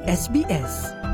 SBS.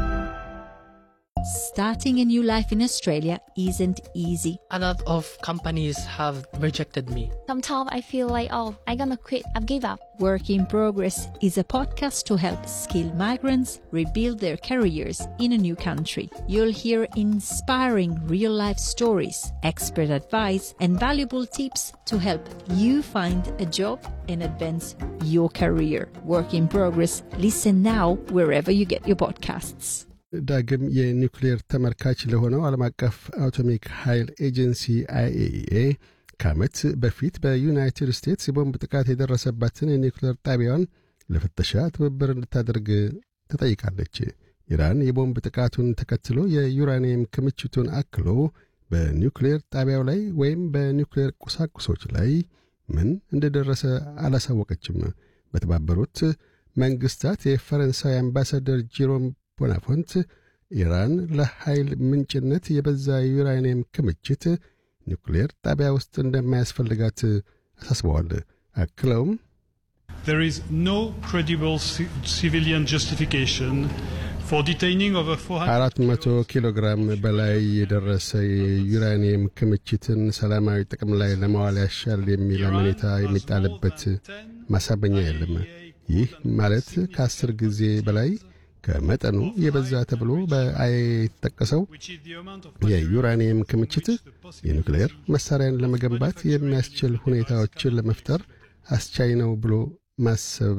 Starting a new life in Australia isn't easy. A lot of companies have rejected me. Sometimes I feel like, oh, I'm gonna quit, I've give up. Work in Progress is a podcast to help skilled migrants rebuild their careers in a new country. You'll hear inspiring real life stories, expert advice, and valuable tips to help you find a job and advance your career. Work in Progress. Listen now wherever you get your podcasts. ዳግም የኒውክሌር ተመልካች ለሆነው ዓለም አቀፍ አቶሚክ ኃይል ኤጀንሲ አይኤኢኤ ከዓመት በፊት በዩናይትድ ስቴትስ የቦምብ ጥቃት የደረሰባትን የኒውክሌር ጣቢያዋን ለፍተሻ ትብብር እንድታደርግ ተጠይቃለች። ኢራን የቦምብ ጥቃቱን ተከትሎ የዩራኒየም ክምችቱን አክሎ በኒውክሌር ጣቢያው ላይ ወይም በኒውክሌር ቁሳቁሶች ላይ ምን እንደደረሰ አላሳወቀችም። በተባበሩት መንግሥታት የፈረንሳይ አምባሳደር ጂሮም ቦናፎንት ኢራን ለኃይል ምንጭነት የበዛ የዩራኒየም ክምችት ኒውክሌር ጣቢያ ውስጥ እንደማያስፈልጋት አሳስበዋል። አክለውም There is no credible ci- civilian justification for detaining over 400 አራት መቶ ኪሎ ግራም በላይ የደረሰ የዩራኒየም ክምችትን ሰላማዊ ጥቅም ላይ ለማዋል ያሻል የሚል አመኔታ የሚጣልበት ማሳበኛ የለም። ይህ ማለት ከአስር ጊዜ በላይ ከመጠኑ የበዛ ተብሎ በአይ የተጠቀሰው which is the amount of የዩራኒየም ክምችት የኑክሌር መሳሪያን ለመገንባት የሚያስችል ሁኔታዎችን ለመፍጠር አስቻይ ነው ብሎ ማሰብ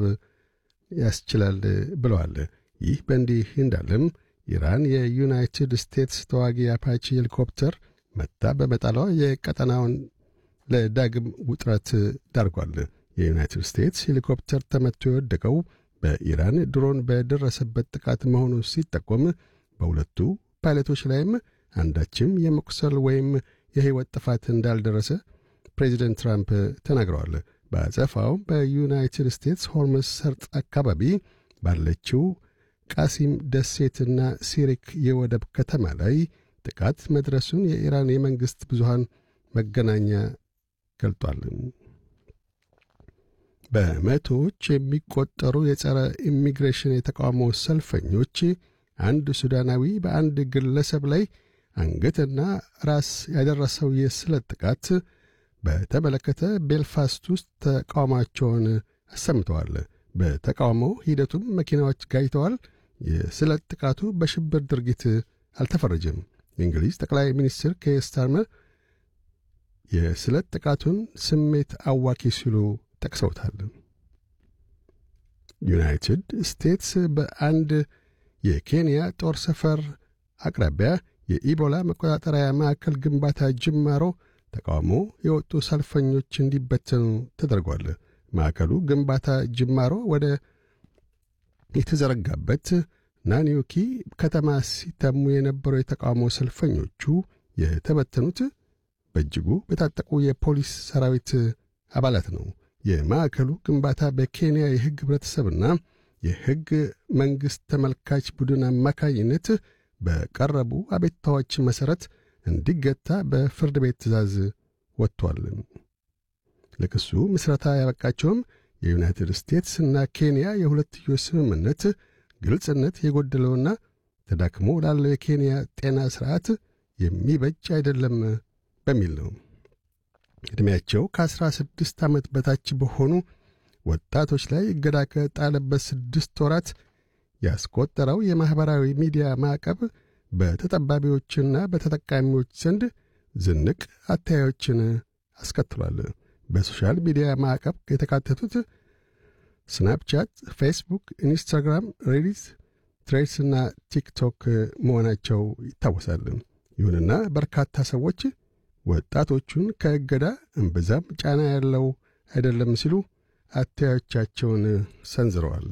ያስችላል ብለዋል። ይህ በእንዲህ እንዳለም ኢራን የዩናይትድ ስቴትስ ተዋጊ አፓቺ ሄሊኮፕተር መታ በመጣሏ የቀጠናውን ለዳግም ውጥረት ዳርጓል። የዩናይትድ ስቴትስ ሄሊኮፕተር ተመቶ የወደቀው በኢራን ድሮን በደረሰበት ጥቃት መሆኑ ሲጠቆም በሁለቱ ፓይለቶች ላይም አንዳችም የመቁሰል ወይም የሕይወት ጥፋት እንዳልደረሰ ፕሬዚደንት ትራምፕ ተናግረዋል። በአጸፋው በዩናይትድ ስቴትስ ሆርሙዝ ሰርጥ አካባቢ ባለችው ቃሲም ደሴትና ሲሪክ የወደብ ከተማ ላይ ጥቃት መድረሱን የኢራን የመንግሥት ብዙሃን መገናኛ ገልጧል። በመቶዎች የሚቆጠሩ የጸረ ኢሚግሬሽን የተቃውሞ ሰልፈኞች አንድ ሱዳናዊ በአንድ ግለሰብ ላይ አንገትና ራስ ያደረሰው የስለት ጥቃት በተመለከተ ቤልፋስት ውስጥ ተቃውሟቸውን አሰምተዋል። በተቃውሞ ሂደቱም መኪናዎች ጋይተዋል። የስለት ጥቃቱ በሽብር ድርጊት አልተፈረጀም። የእንግሊዝ ጠቅላይ ሚኒስትር ኬር ስታርመር የስለት ጥቃቱን ስሜት አዋኪ ሲሉ ጠቅሰውታል። ዩናይትድ ስቴትስ በአንድ የኬንያ ጦር ሰፈር አቅራቢያ የኢቦላ መቆጣጠሪያ ማዕከል ግንባታ ጅማሮ ተቃውሞ የወጡ ሰልፈኞች እንዲበተኑ ተደርጓል። ማዕከሉ ግንባታ ጅማሮ ወደ የተዘረጋበት ናኒዮኪ ከተማ ሲተሙ የነበሩ የተቃውሞ ሰልፈኞቹ የተበተኑት በእጅጉ በታጠቁ የፖሊስ ሰራዊት አባላት ነው። የማዕከሉ ግንባታ በኬንያ የሕግ ኅብረተሰብና የሕግ መንግሥት ተመልካች ቡድን አማካኝነት በቀረቡ አቤቱታዎች መሠረት እንዲገታ በፍርድ ቤት ትእዛዝ ወጥቷል። ለክሱ ምስረታ ያበቃቸውም የዩናይትድ ስቴትስ እና ኬንያ የሁለትዮሽ ስምምነት ግልጽነት የጎደለውና ተዳክሞ ላለው የኬንያ ጤና ሥርዓት የሚበጅ አይደለም በሚል ነው። ዕድሜያቸው ከአሥራ ስድስት ዓመት በታች በሆኑ ወጣቶች ላይ እገዳ ከጣለበት ስድስት ወራት ያስቆጠረው የማኅበራዊ ሚዲያ ማዕቀብ በተጠባቢዎችና በተጠቃሚዎች ዘንድ ዝንቅ አተያዮችን አስከትሏል። በሶሻል ሚዲያ ማዕቀብ የተካተቱት ስናፕቻት፣ ፌስቡክ፣ ኢንስታግራም፣ ሬዲት፣ ትሬድስና ቲክቶክ መሆናቸው ይታወሳል። ይሁንና በርካታ ሰዎች ወጣቶቹን ከእገዳ እምብዛም ጫና ያለው አይደለም ሲሉ አተያዮቻቸውን ሰንዝረዋል።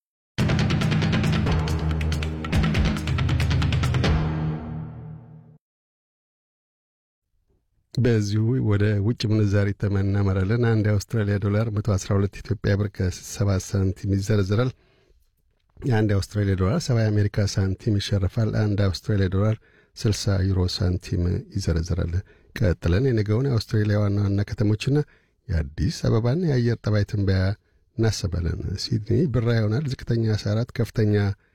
በዚሁ ወደ ውጭ ምንዛሪ ተመን እናመራለን። አንድ የአውስትራሊያ ዶላር 112 ኢትዮጵያ ብር ከ7 ሳንቲም ይዘረዝራል። የአንድ የአውስትራሊያ ዶላር 70 የአሜሪካ ሳንቲም ይሸርፋል። አንድ የአውስትራሊያ ዶላር 60 ዩሮ ሳንቲም ይዘረዝራል። ቀጥለን የነገውን የአውስትራሊያ ዋና ዋና ከተሞችና የአዲስ አበባን የአየር ጠባይ ትንበያ እናሰባለን። ሲድኒ ብራ ይሆናል። ዝቅተኛ 14፣ ከፍተኛ